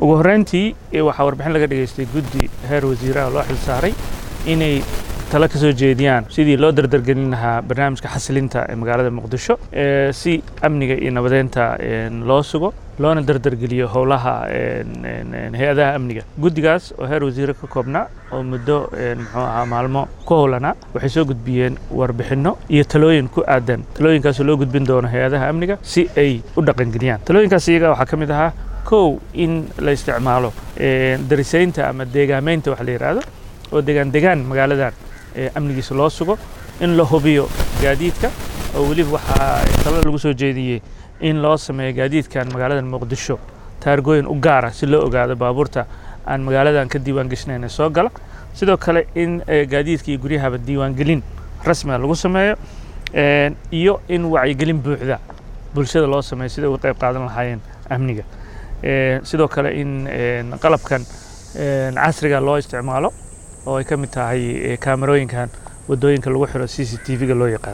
ugu horreyntii waxaa warbixin laga dhageystay guddi heer wasiiraha loo xil saaray inay talo ka soo jeediyaan sidii loo dardargelin lahaa barnaamijka xasilinta ee magaalada muqdisho si amniga iyo nabadeynta loo sugo loona dardargeliyo howlaha hay-adaha amniga guddigaas oo heer wasiire ka koobnaa oo muddo muxuu ahaa maalmo ku howlanaa waxay soo gudbiyeen warbixinno iyo talooyin ku aadan talooyinkaasoo loo gudbin doono hay-adaha amniga si ay u dhaqangeliyaan talooyinkaas iyaga waxaa ka mid ahaa kow in la isticmaalo darisaynta ama deegaameynta wax la yidhaahdo oo degaan degaan magaaladan amnigiisa loo sugo in la hubiyo gaadiidka oo weliba waxaa talo lagu soo jeediyey in loo sameeyo gaadiidkan magaalada muqdisho taargooyin u gaara si loo ogaado baabuurta aan magaaladan ka diiwaan geshnayn soo gala sidoo kale in gaadiidka iyo guryahaba diiwaangelin rasmiga lagu sameeyo iyo in wacyigelin buuxda bulshada loo sameeyo sida uga qayb qaadan lahaayeen amniga sidoo kale in qalabkan casriga loo isticmaalo oo ay ka mid tahay kaamarooyinkan waddooyinka lagu xiro c c t v-ga loo yaqaan